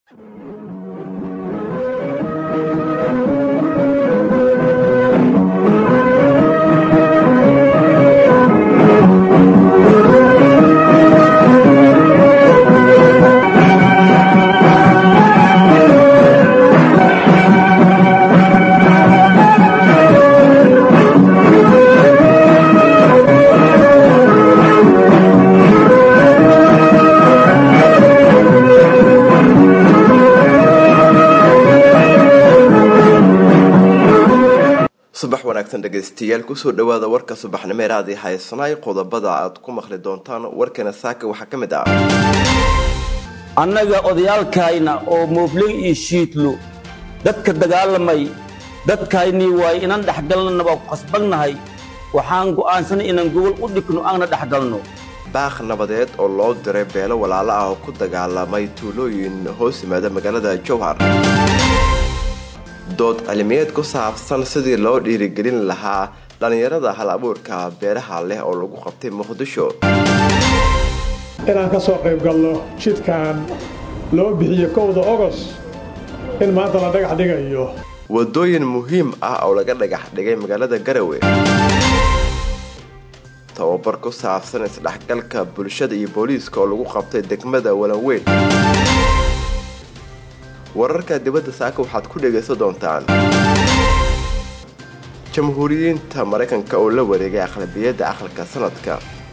subax wanaagsan dhegaystayaal kusoo dhawaada warka subaxnimo ee raadi haysanaay qodobada aad ku maqli doontaan warkeena saaka waxaa ka mid ah annaga odayaalkayna oo moobley iyo shiidlo dadka dagaalamay dadkaynii waay inaan dhexgalnana waa ku khasbannahay waxaan go'aansanay inaan gobol u dhigno aanna dhexgalno baaq nabadeed oo loo diray beelo walaalo ah oo ku dagaalamay tuulooyin hoos yimaada magaalada jowhar dood cilmiyeed ku saabsan sidii loo dhiirigelin lahaa dhallinyarada hal abuurka beeraha leh oo lagu qabtay muqdisho inaan ka soo qayb galno jidkan loo bixiyo kowda ogos in maanta la dhagax dhigayo wadooyin muhiim ah oo laga dhagax dhigay magaalada garawe tababar ku saabsan isdhexgalka bulshada iyo booliiska oo lagu qabtay degmada walanweyn wararka dibadda saaka waxaad ku dhegaysan doontaan jamhuuriyiinta maraykanka oo la wareegay aqlabiyadda aqalka sanadka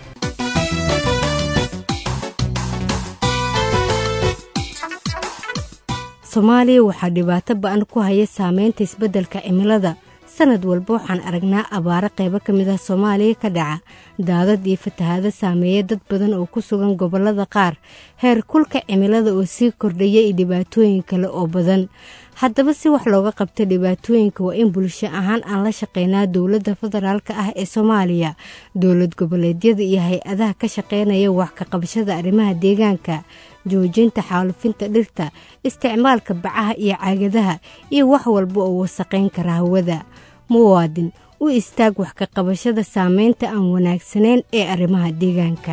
soomaaliya waxaa dhibaato ba-an ku haya saameynta isbeddelka cimilada sanad walba waxaan aragnaa abaaro qaybo ka mid ah soomaaliya ka dhaca daadad iyo fatahaado saameeya dad badan oo ku sugan gobollada qaar heer kulka cimilada oo sii kordhaya iyo dhibaatooyin kale oo badan haddaba si wax looga qabta dhibaatooyinka waa in bulsho ahaan aan la shaqeynaa dowladda federaalk ah ee soomaaliya dowlad goboleedyada iyo hay-adaha ka shaqeynaya wax ka qabashada arrimaha deegaanka joojinta xaalufinta dhirta isticmaalka bacaha iyo caagadaha iyo wax walba oo wasaqayn kara hawada muwaadin u istaag wax ka qabashada saameynta aan wanaagsanayn ee arrimaha deegaanka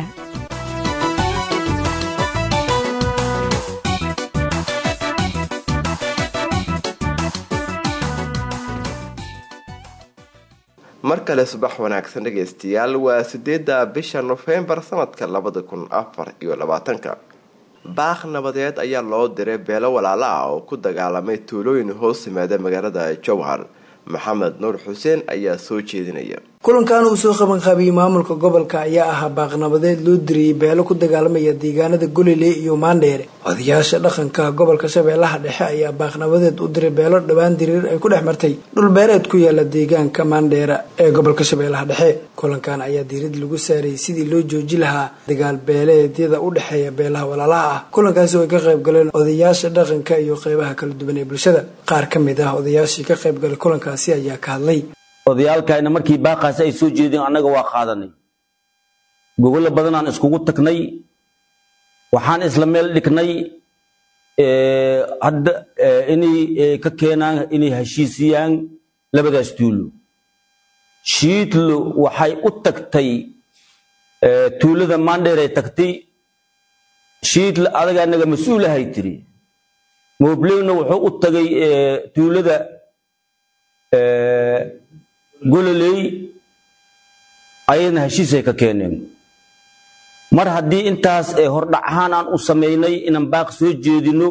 mar kale subax wanaagsan dhegaystayaal waa sideedda bisha nofembar sanadka labada kun afar iyo labaatanka baaq nabadeed ayaa loo diray beelo walaalo ah oo ku dagaalamay tuulooyin hoos yimaada magaalada jowhar maxamed nuur xuseen ayaa soo jeedinaya kulankan uu soo qabanqaabiyey maamulka gobolka ayaa ahaa baaqnabadeed loo diriyey beelo ku dagaalamaya deegaanada golile iyo maandheere odayaasha dhaqanka gobolka shabeellaha dhexe ayaa baaqnabadeed u diray beelo dhowaan diriir ay ku dhex martay dhulbeereed ku yaala deegaanka maandheera ee gobolka shabeellaha dhexe kulankan ayaa diirad lagu saarayay sidii loo jooji lahaa dagaal beeleedyada u dhexeeya beelaha walaalaha ah kulankaasi way ka qayb galeen odayaasha dhaqanka iyo qeybaha kala duwan ee bulshada qaar ka mid ah odayaashii ka qayb galay kulankaasi ayaa ka hadlay odayaalkayna markii baaqaasi ay soo jeedeen annaga waa qaadanay gogolo badanaan iskugu tagnay waxaan isla meel dhignay hadda inay ka keenaan inay heshiisiyaan labadaas tuulo shiidlo waxay u tagtay tuulada maandheeray tagtay shiidlo adaga annaga mas-uulahay tiri moobleyna wuxuu u tagay tuulada gololey ayadna heshiisay ka keeneen mar haddii intaas hordhac ahaan aan u samaynay inaan baaq soo jeedino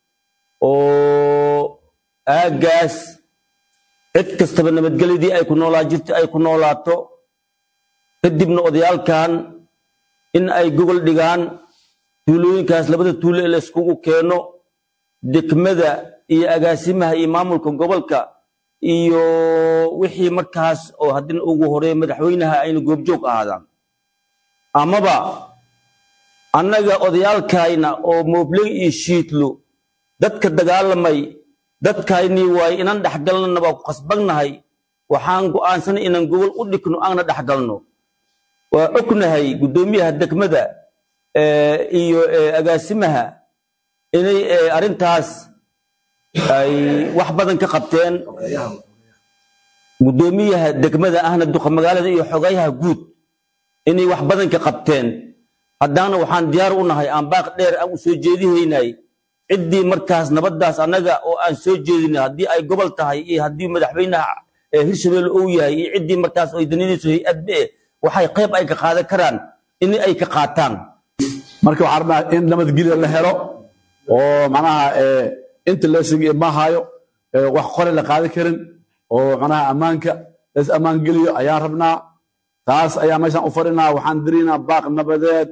oo aaggaas cid kastaba nabadgelyadii ay ku noolaa jirta ay ku noolaato kadibna odayaalkan in ay gogol dhigaan tuulooyinkaas labada tuulo ee la iskugu keeno degmada iyo agaasimaha iyo maamulka gobolka iyo wixii markaas oo haddina ugu horeeya madaxweynaha ayna goobjoog ahaadaan amaba annaga odayaalkayna oo moobley iyo shiidlo dadka dagaalamay dadkaynii waay inaan dhexgalnana waa ku khasbannahay waxaan go'aansanay inaan gobol u dhigno aanna dhexgalno waa ognahay guddoomiyaha degmada iyo agaasimaha inay arrintaas ay wax badan ka qabteen guddoomiyaha degmada ahna duqa magaalada iyo xogayaha guud inay wax badan ka qabteen haddaana waxaan diyaar u nahay aan baaq dheer aan u soo jeedihaynay ciddii markaas nabaddaas annaga oo aan soo jeedina haddii ay gobol tahay iyo haddii madaxweynaha hirshabelle uu yahay iyo ciddii markaas ay danidayso hay-adbe waxay qayb ay ka qaadan karaan in ay ka qaataan marka waxaan rabnaa in nabadgelya la helo oo macnaha inta loo sheegay ma hayo wax qore la qaadan karin oo macnaha ammaanka las ammaan geliyo ayaan rabnaa taas ayaa meeshaan u fadhinaa waxaan diraynaa baaq nabadeed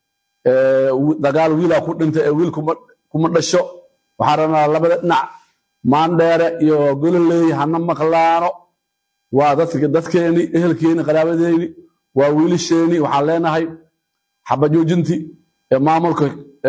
dagaal wiilaa ku dhintay ee wiil kuma dhasho waxaan rabnaa labada dhinac maandheere iyo gololey hana maqlaano waa dadkeeni ehelkeeni qaraabadeeni waa wiilasheeni waxaan leenahay xabajoojintii ee maamulka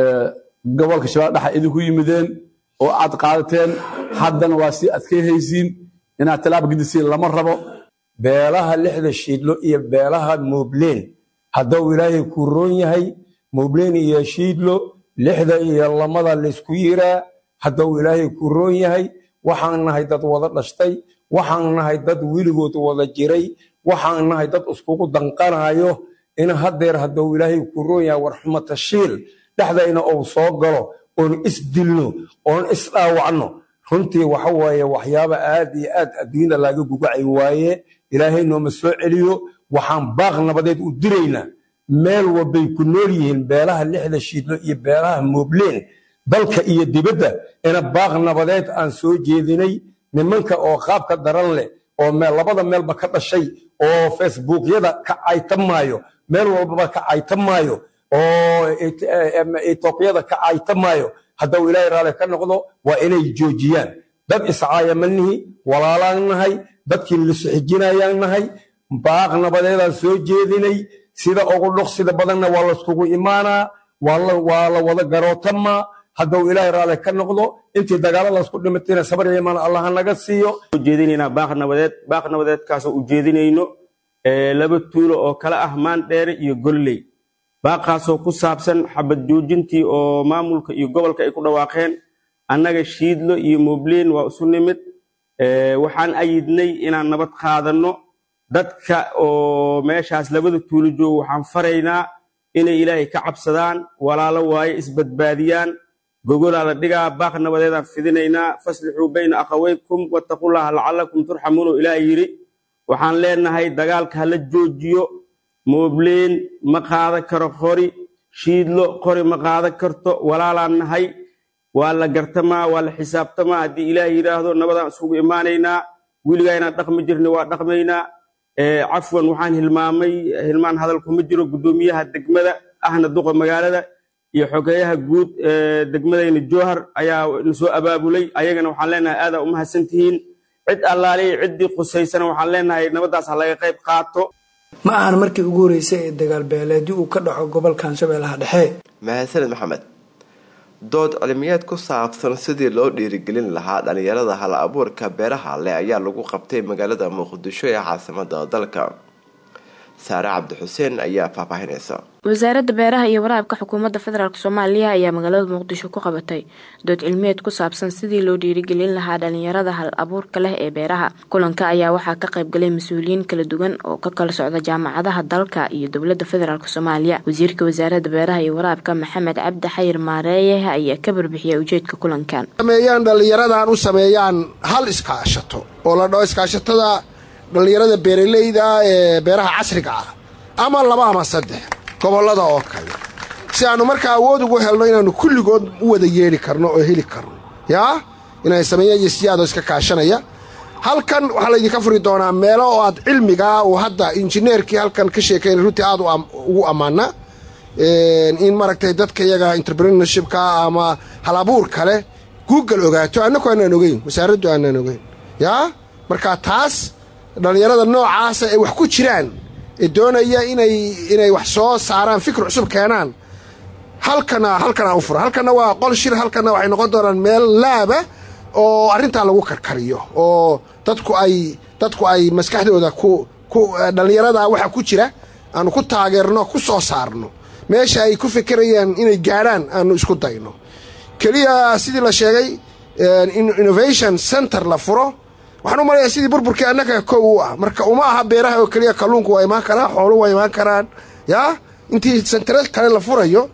gobolka shabeelle dhexe idinku yimideen oo aad qaadateen haddana waa sii adkayhaysiin inaad tallaab gedisiin lama rabo beelaha lixda shiidlo iyo beelaha moobleen hadduu ilaahay ku roon yahay moobleen iyo shiidlo lixda iyo lamada laysku yiraa hadduu ilaahay ku roon yahay waxaan nahay dad wada dhashtay waxaan nahay dad weligood wada jiray waxaan nahay dad iskugu danqanayo in haddeer hadduu ilaahay ku roon yahay warxumata shiil dhexdayna uu soo galo oon isdilno oon isdhaawacno runtii waxa waaye waxyaaba aad iyo aad adduunyada laaga gugacay waaye ilaahay nooma soo celiyo waxaan baaq nabadeed u diraynaa meel walbay ku nool yihiin beelaha lixda shiidlo iyo beelaha moobleen dalka iyo dibadda ina baaq nabadeed aan soo jeedinay nimanka oo qaabka daran leh oo labada meelba ka dhashay oo facebookyada ka caytamaayo meel walbaba ka caytamaayo oo etoobiyada ka caytamaayo hadduu ilaahay raali ka noqdo waa inay joojiyaan dad iscaayamanihi walaalaan nahay dadkii lisuxijinayaan nahay baaq nabadeedaan soo jeedinay sida ugu dhoqsida badanna waa layskugu imaanaa waa la wada garootamaa hadduu ilaahay raali ka noqdo intii dagaalo laysku dhimatayna sabar iyo imaan allaha naga siiyo ujeedinaynaa baaq nabadeed baaq nabadeedkaasoo ujeedinayno laba tuulo oo kala ah maandheere iyo golley baaqaasoo ku saabsan xabad joojintii oo maamulka iyo gobolka ay ku dhawaaqeen annaga shiidlo iyo moobleen waa isu nimid waxaan ayidnay inaan nabad qaadanno dadka oo meeshaas labada tuulo joogo waxaan faraynaa inay ilaahay ka cabsadaan walaalo waaye isbadbaadiyaan gogolaa la dhigaa baaq nabadeedaan fidinaynaa faslixuu bayna akhaweykum wattaqullaha lacallakum turxamuun oo ilaah yidhi waxaan leenahay dagaalka hala joojiyo moobleen ma qaadan karo qori shiidlo qori ma qaadan karto walaalaan nahay waa la gartamaa waa la xisaabtamaa haddii ilaah yidhaahdo nabadaan isugu imaanaynaa weligaa inaan dhaqmi jirna waa dhaqmaynaa cafwan waxaan hilmaamay hilmaan hadalkuma jiro guddoomiyaha degmada ahna duqa magaalada iyo xogeeyaha guud degmadayna jowhar ayaa na soo abaabulay ayagana waxaan leenahay aadaa u mahadsantihiin cid allaaliya ciddii qusaysana waxaan leenahay nabaddaas ha laga qayb qaato ma ahan markii ugu horreysay ee dagaal beeleedii uu ka dhaco gobolkan shabeellaha dhexe mahadsaned maxamed dood cilmiyeed ku saabsan sidii loo dhiirigelin lahaa dhalinyarada hal abuurka beeraha leh ayaa lagu qabtay magaalada muqdisho ee caasimada dalka saare cabdi xuseen ayaa faahfaahinaysa wasaaradda beeraha iyo waraabka xukuumadda federaalk soomaaliya ayaa magaalada muqdisho ku qabatay dood cilmiyeed ku saabsan sidii loo dhiirigelin lahaa dhalinyarada hal abuurka leh ee beeraha kulanka ayaa waxaa ka qaybgalay mas-uuliyiin kala duwan oo ka kala socda jaamacadaha dalka iyo dowladda federaalk soomaaliya wasiirka wasaaradda beeraha iyo waraabka maxamed cabdi xayir maareeye ayaa ka barbixiyay ujeedka kulankan sameeyaan dhallinyaradan u sameeyaan hal iskaashato oo la dhaho iskaashatada dhallinyarada beeralayda ee beeraha casriga ah ama laba ama saddex gobollada oo kale si aannu markaa awood ugu helno inaannu kulligood u wada yeedhi karno oo heli karno yaa inay sameeyaan yesiyaadoo iska kaashanaya halkan waxaa laydinka furi doonaa meelo oo aad cilmigaa uu hadda injineerkii halkan ka sheekaynay runtii aad ugu ammaana in maaragtay dadka iyaga entrepreneurshipka ama hal abuur kale google ogaato annaku aanaan ogeyn wasaaraddu aanaan ogeyn yaa markaa taas dhallinyarada noocaasa ay wax ku jiraan ee doonaya inay inay wax soo saaraan fikir cusub keenaan halkana halkanaa u fura halkanna waa qol shir halkanna waxay noqon doonaan meel laaba oo arrintaa lagu karkariyo oo dadku ay dadku ay maskaxdooda ku ku dhallinyarada waxa ku jira aanu ku taageerno ku soo saarno meesha ay ku fikirayaan inay gaadhaan aanu isku dayno keliya sidii la sheegay innovation center la furo waxaan u malaya sidii burburkii annaga kow u ah marka uma aha beeraha oo keliya kalluunku waa imaan karaa xoolu waa imaan karaan yaa intii sentare kale la furayo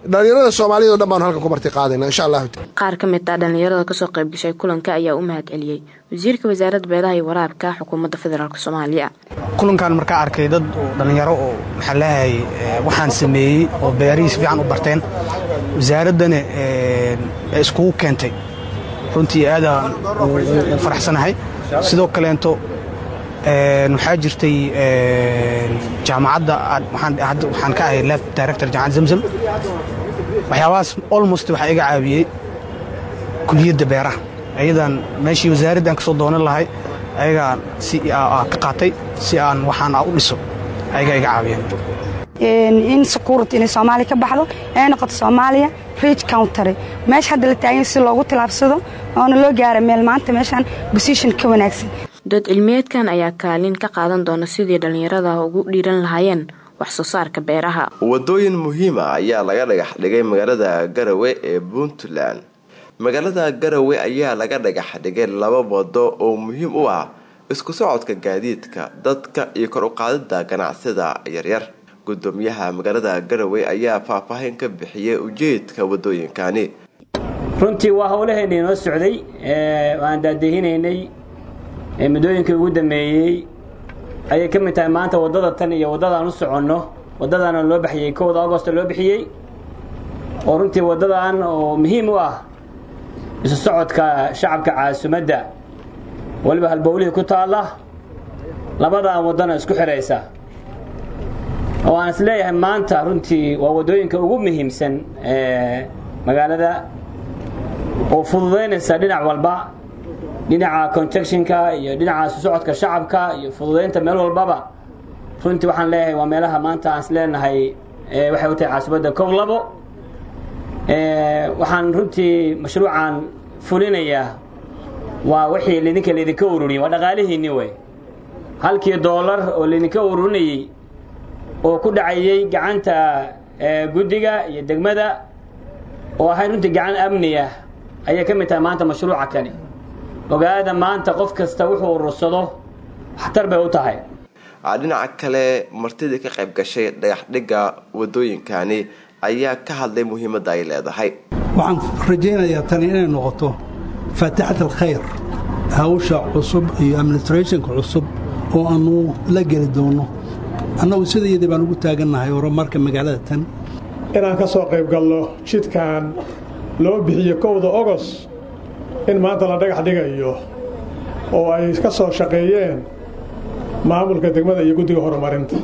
dhallinyarada soomaaliyad o dhan baanu halkan ku marti qaadayna insha allahu qaar ka mid ah dhallinyarada kasoo qayb gashay kulanka ayaa u mahad celiyey wasiirka wasaaradda beeraha iyo waraabka xukuumadda federaalk soomaaliya kulankan markaa arkay dad dhallinyaro oo maxaa leeyahay waxaan sameeyey oo beerihii si fiican u barteen wasaaraddana iskugu keentay runtii aadaan u faraxsanahay sidoo kaleento waxaa jirtay jaamacadda waxaan ka ahay lef director jaamacad zamzam waxyaabahaas almost waxaa iga caawiyey kuliyadda beeraha ayadan meeshii wasaaraddan ka soo doonan lahay ayagaan si ka qaatay si aan waxaan u dhiso ayagaa iga caawiyeen in security inay soomaaliya ka baxdo ay noqoto soomaaliya rich country meesha hadda la taagan si loogu tilaabsado oona loo gaara meel maanta meeshaan position ka wanaagsan dood cilmiyeedkan ayaa kaalin ka qaadan doona sidii dhallinyarada ugu dhiiran lahaayeen wax soo saarka beeraha wadooyin muhiima ayaa laga dhagax dhigay magaalada garawe ee puntland magaalada garawe ayaa laga dhagax dhigay laba wado oo muhiim u ah isku socodka gaadiidka dadka iyo kor uqaadida ganacsida yaryar gudoomiyaha magaalada garawe ayaa faahfaahin ka bixiyay ujeedka wadooyinkani runtii waa howlaheena inoo socday aan daadehinaynay muddooyinkii ugu dambeeyey ayay ka mid tahay maanta waddada tan iyo waddadaan u soconno waddadaana loo baxiyey kowda agosto loo bixiyey oo runtii waddadan oo muhiim u ah isu socodka shacabka caasimadda weliba halbowlihii ku taalla labadan waddana isku xidhaysa oo aan is leeyahay maanta runtii waa waddooyinka ugu muhiimsan ee magaalada oo fududaynaysa dhinac walba dhinaca conjectionka iyo dhinaca isu socodka shacabka iyo fududaynta meel walbaba runtii waxaan leeyahay waa meelaha maanta aan is leenahay waxay u tahay caasimadda kow labo waxaan runtii mashruucan fulinayaa waa wixii laydinka laydinka ururiyey waa dhaqaalihiinni wey halkii doolar oo laydinka ururinayey oo ku dhacayey gacanta guddiga iyo degmada oo ahayd runtii gacan amni ah ayay ka mid tahay maanta mashruuca kani ogaada maanta qof kasta wuxuu urursado waxtar bay u tahay dhinaca kale martidii ka qayb gashay dhagaxdhigga wadooyinkani ayaa ka hadlay muhiimadda ay leedahay waxaan rajaynayaa tani inay noqoto faatixat alkhayr hawsha cusub iyo administrationka cusub oo aanu la geli doono annagu sidayadii baan ugu taagannahay horumarka magaalada tan inaan ka soo qayb galno jidkan loo bixiyo kowda ogos in maanta la dhagax dhigayo oo ay ka soo shaqeeyeen maamulka degmada iyo guddiga horumarinta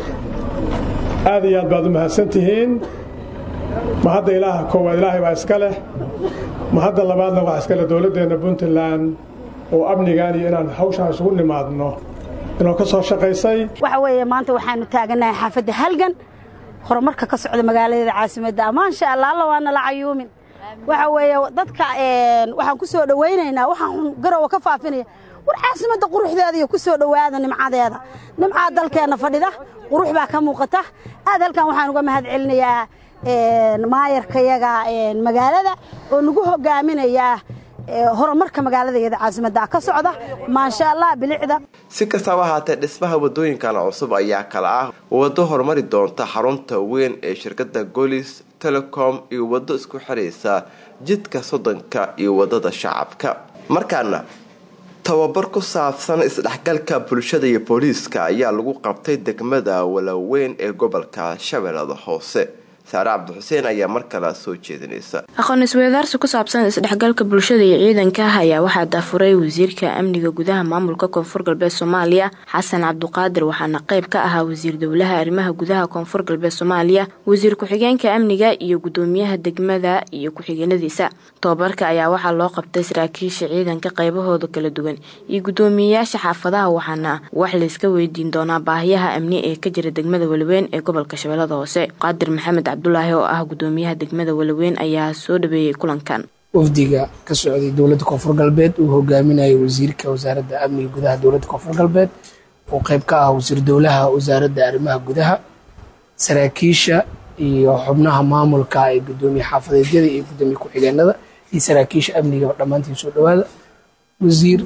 aad iyo aad baad u mahadsan tihiin ma hadda ilaaha koowaad ilaahay baa iska leh ma hadda labaadna waxaa iska leh dowladdeenna puntland oo amnigan iyo inaan hawshaan isugu nimaadno inoo ka soo shaqaysay waxa weeye maanta waxaanu taagannahay xaafadda halgan horumarka ka socda magaaladeeda caasimadda amaansha allah alla waana la cayuumin waxa weeye dadka waxaan ku soo dhowaynaynaa waxaan garowa ka faafinaya war caasimadda quruxdeeda iyo ku soo dhowaada nimcadeeda nimcaa dalkeenna fadhida qurux baa ka muuqata aad halkan waxaan uga mahad celinayaa maayarkayaga magaalada oo nagu hogaaminayaa horumarka magaaladayada caasimadda ka socda maasha allah bilicda si kastaba ahaatee dhismaha wadooyinkan cusub ayaa kala ah waddo horumari doonta xarunta weyn ee shirkadda golis telecom iyo waddo isku xiraysa jidka soddonka iyo waddada shacabka markaana tababar ku saabsan isdhexgalka bulshada iyo booliiska ayaa lagu qabtay degmada walaweyn ee gobolka shabeellada hoose saare cabdixuseen ayaa mar kale soo jeedinaysa aqoon isweydaarsi ku saabsan isdhexgalka bulshada iyo ciidanka ah ayaa waxaa daafuray wasiirka amniga gudaha maamulka koonfur galbeed soomaaliya xasan cabduqaadir waxaana qayb ka ahaa wasiir dowlaha arrimaha gudaha koonfur galbeed soomaaliya wasiir ku-xigeenka amniga iyo gudoomiyaha degmada iyo ku-xigeenadiisa tobabarka ayaa waxaa loo qabtay saraakiisha ciidanka qaybahooda kala duwan iyo gudoomiyeyaasha xaafadaha waxaana wax layska weydiin doonaa baahiyaha amni ee ka jira degmada walaweyn ee gobolka shabeellada hoose qaadir maxamed cabdulaahi oo ah gudoomiyaha degmada walaweyn ayaa soo dhaweeyey kulankan wafdiga ka socday dowladda koonfur galbeed uu hogaaminayay wasiirka wasaaradda amniga gudaha dowladda koonfur galbeed oo qayb ka ah wasiir dowlaha wasaaradda arrimaha gudaha saraakiisha iyo xubnaha maamulka ee gudoomiye xaafadeedyada iyo gudoomiye ku-xigeenada iyo saraakiisha amniga dhammaantiin soo dhawaada wasiir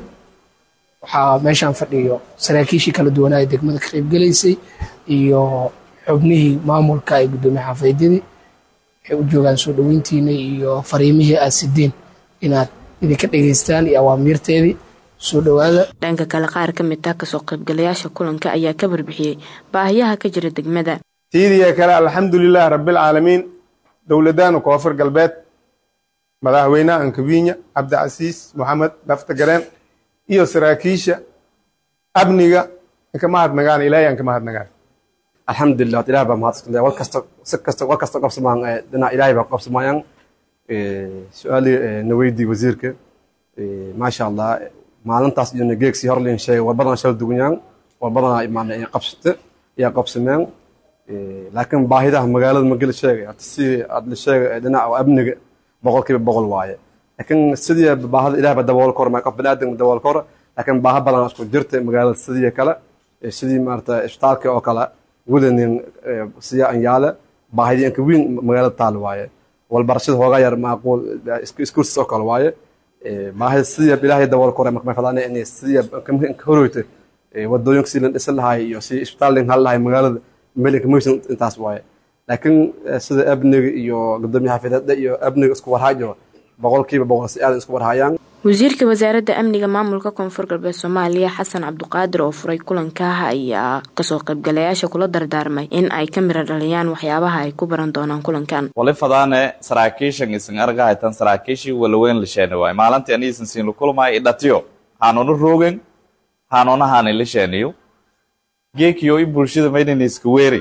waxaa meeshaan fadhiyo saraakiishii kala duwanaa ee degmada ka qaybgelaysay iyo xubnihii maamulka ee gudoomiye xaafadeedyadii waxay u joogaan soo dhoweyntiina iyo fariimihii aad sideen inaad idinka dhegeystaan iyo awaamiirteedii soo dhowaada dhanka kale qaar ka mid ah kasoo qaybgalayaasha kulanka ayaa ka warbixiyey baahiyaha ka jira degmada tiidiya kale alxamdulilah rabbilcaalamiin dowladdaanu koonfur galbeed madaxweynaha ankawiinya cabdicasiis moxamed laftagareen iyo saraakiisha amniga inka mahadnagaan ilaahay aan ka mahadnagaan alxamdulilah hada ilaah baa mahadsantahay war kasta si kasta war kasta qabsamaan dhinac ilaahay baa qabsamayaan su-aalii na weydii wasiirka maasha allah maalintaas iyo nageegsi hor liin sheegay war badan shal dugunyaan war badan imaanay qabsate ayaa qabsameen laakiin baahidaha magaalada ma geli sheegay hata si aad la sheegay dhinaca amniga boqolkiiba boqol waaye laakiin sidii baahada ilaah baa dabool kor qof baniaadam dabool kor laakiin baaha badan isku jirta magaalada sidii kale sidii maarata isbitaalka oo kale wadanin siya anyaale baahidii inka weyn magaalada taal waaye walbarashada hoogaa yar maaquul iskursis oo kale waaye baahida sidii ilaahay dabool kor marka fadaan in sidii ka horoyta wadooyinka si la dhisan lahay iyo si isbitaal lin hal lahay magaalada meel inka moysan intaas waaye laakiin sida amniga iyo gudoomiyaha xafiidada iyo amniga isku warhaajo boqolkiiba boqol si aad isku warhaayaan wasiirka wasaaradda amniga maamulka koonfur galbeed soomaaliya xasan cabduqaadir oo furay kulankaah ayaa kasoo qaybgalayaasha kula dardaarmay in ay ka mira dhaliyaan waxyaabaha ay ku baran doonaan kulankan wali fadaane saraakiishan isan argahaytan saraakiishii walaweyn lisheeni waay maalintii aniisan siin lakulmay idhatiyo haanuna roogen haanuna haani lisheeniyo geekiyo i bulshada maydhani iska weeri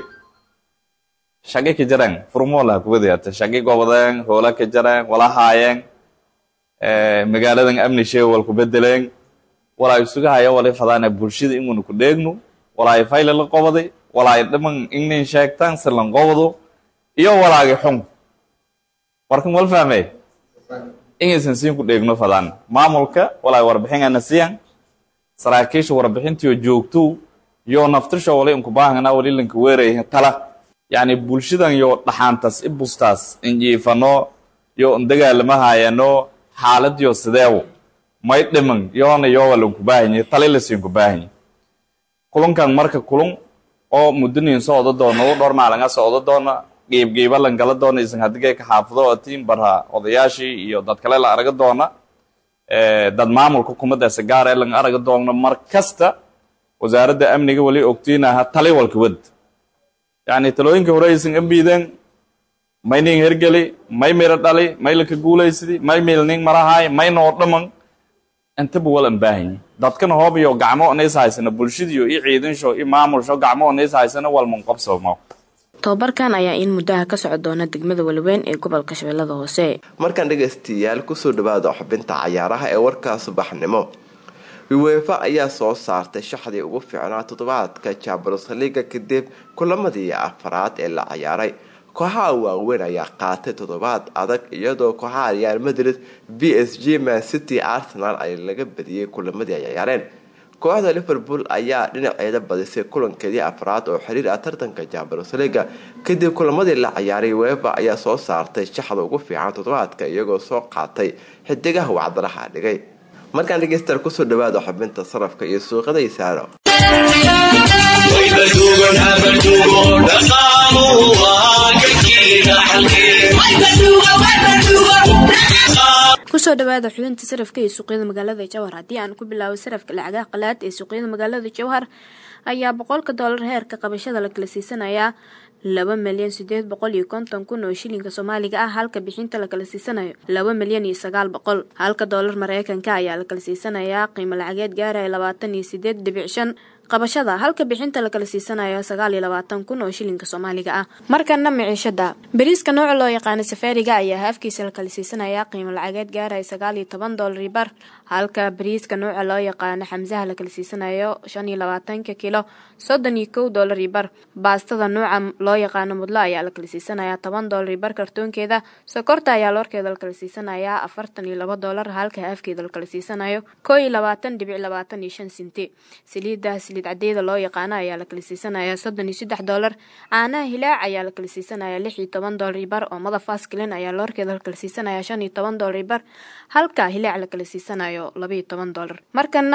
shaqi ka jareen furmoola kuwadayata shaqi gobodeen hoola ka jareen wala haayeen magaaladan amni shee wal ku bedeleen walaa isuga haya wali fadaana bulshada ingunu ku dheegno walaa fayle la qobaday walaa dhiman ingnin sheegtaan silan qobado iyo walaagi xun warkan wal fahmey ingaysan siin ku dheegno fadaan maamulka walaa warbixingana siyan saraakiisha warbixintiyo joogto yo naftirsho wali inku baahana wali lanka weeray tala yacni bulshadan yo dhaxaantas i bustaas injiifano yo indagaalamahaayano xaaladiyo sideewo may dhiman yoona yoowa lanku baahanye tali lasiinku baahanye kulankan marka kulun oo mudaniin socdo doono dhowr maalin socdo doona geebgeeba lan gala doona isan hadigay ka xaafado atiin barha odayaashii iyo dad kale la araga doona dad maamulka kumadaasa gaar ee lan araga doona mar kasta wasaaradda amniga wali ogtiinaha tali walka wad yacni talooyinka hore aysan ambiideen may nin hergeli may miro dhali may laka guulaysidi may milning marahaay may noo dhaman intaba wal an baahanyi dadkana hoob iyo gacmo onays haysana bulshadiyo i ciidansho i maamulsho gacmo onays haysana walman qabsamo tobabarkan ayaa in muddaha ka soco doona degmada walweyn ee gobolka shabeellada hoose markaan dhegaystayaal kusoo dhawaada xubinta cayaaraha ee warkaa subaxnimo uwefa ayaa soo saartay shaxdii ugu fiicnaa toddobaadka champions leaga kadib kulamadii afaraad ee la ciyaaray kooxaha waaweyn ayaa qaatay toddobaad adag iyadoo kooxaha real madrid b s g man city arsenal ay laga badiyey kulamadii ay ciyaareen kooxda liverpool ayaa dhinaceeda badisay kulankeedii afraad oo xiriir ah tartanka champions leaga kadib kulamadii la ciyaaray wefa ayaa soo saartay shaxda ugu fiican toddobaadka iyagoo soo qaatay xidigaha wacdaraha dhigay markaan dhegeystayaal kusoo dhawaada xubinta sarafka iyo suuqada isaaro kusoo dhawaada xubinta sarafka ee suuqyada magaalada jawhar haddii aan ku bilaabo sarafka lacagaha qalaad ee suuqyada magaalada jawhar ayaa boqolka doolar heerka qabashada la kala siisanayaa laba milyan sideed boqol iyo konton kun oo shilinka soomaaliga ah halka bixinta la kala siisanayo laba milyan iyo sagaal boqol halka doolar mareykanka ayaa la kala siisanayaa qiimo lacageed gaaraya labaatan iyo sideed dhibic shan qabashada halka bixinta la kala siisanayo sagaal iyo labaatan kun oo shilinka soomaaliga ah markana miciishada bariiska nooca loo yaqaano safaariga ayaa haafkiisa la kala siisanayaa qiimo lacageed gaaraya sagaal iyo toban doolar bar halka bariiska nooca loo yaqaano xamsaha la kala siisanayo shan iyo labaatanka kilo soddon iyo kow doolar bar baastada nooca loo yaqaano mudlo ayaa la kala siisanayaa toban doolar bar kartoonkeeda sokorta ayaa loorkeeda la kala siisanayaa afartan iyo laba doolar halka haafkeeda la kala siisanayo koo iyo labaatan dhibic labaatan iyo shan sinti saliidda saliid cadeeda loo yaqaano ayaa la kala siisanayaa soddon iyo saddex doolar caanaha hilaac ayaa la kala siisanayaa lix iyo toban doolar bar oo madafaskilin ayaa loorkeeda la kala siisanayaa shan iyo toban doolar bar halka hilaac la kala siisanayo laba iyo toban doolar markana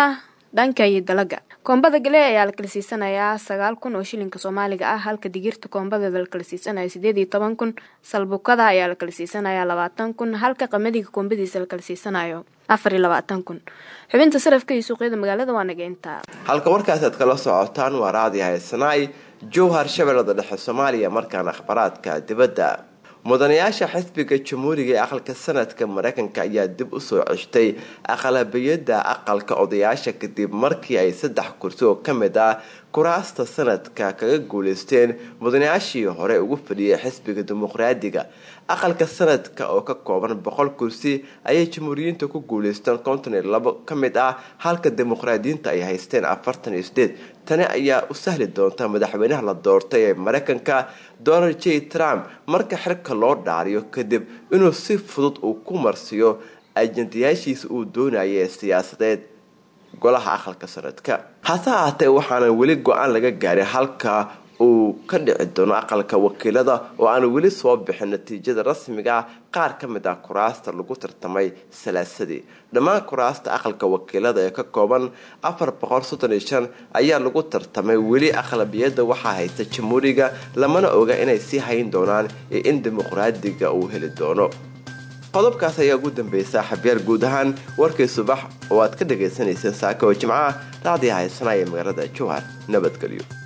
dhanka iyo dalaga koombada gale ayaa la kala siisanayaa sagaal kun oo shilinka soomaaliga ah halka digirta koombadeeda la kala siisanaya sideed iyo toban kun salbukada ayaa la kala siisanayaa labaatan kun halka qamadiga koombadiisa la kala siisanayo afar iyo labaatan kun xubinta sarafka iyo suuqyada magaalada waa naga intaa halka warkaasi aad kala socotaan waa raadi haysanaay jowhar shabeellada dhexe soomaaliya markaana akhbaraadka dibadda mudanayaasha xisbiga jamhuuriga ee aqalka sanadka mareykanka ayaa dib usoo ceshtay aqlabiyada aqalka odayaasha kadib markii ay saddex kursi oo ka mid ah kuraasta sanadka kaga guuleysteen mudanayaashii hore ugu fadhiyay xisbiga dimuqraadiga aqalka sanadka oo ka kooban boqol kursi ayay jamhuuriyiinta ku guuleysteen konton iyo labo ka mid ah halka dimuqraadiyiinta ay haysteen afartan iyo sideed tani ayaa u sahli doonta madaxweynaha la doortay ee mareykanka donald j trump marka xirka loo dhaariyo kadib inuu si fudud uu ku marsiyo ajandayaashiisa uu doonaya ee siyaasadeed golaha aqalka sanadka hase ahaatee waxaana weli go-aan laga gaarin halka uu ka dhici doono aqalka wakiilada oo aan weli soo bixin natiijada rasmiga ah qaar ka mid ah kuraasta lagu tartamay salaasadii dhammaan kuraasta aqalka wakiilada ee ka kooban afar boqol soddon iyo shan ayaa lagu tartamay weli aqlabiyada waxaa haysta jamhuuriga lamana oga inay sii hayn doonaan iyo in dimuqraadiga uu heli doono qodobkaas ayaa ugu dambeeyay saaxiibyaal guud ahaan warkii subax oo aad ka dhagaysanayseen saaka oo jimcaha raacdii haysanaya magaalada jowhar nabadgelyo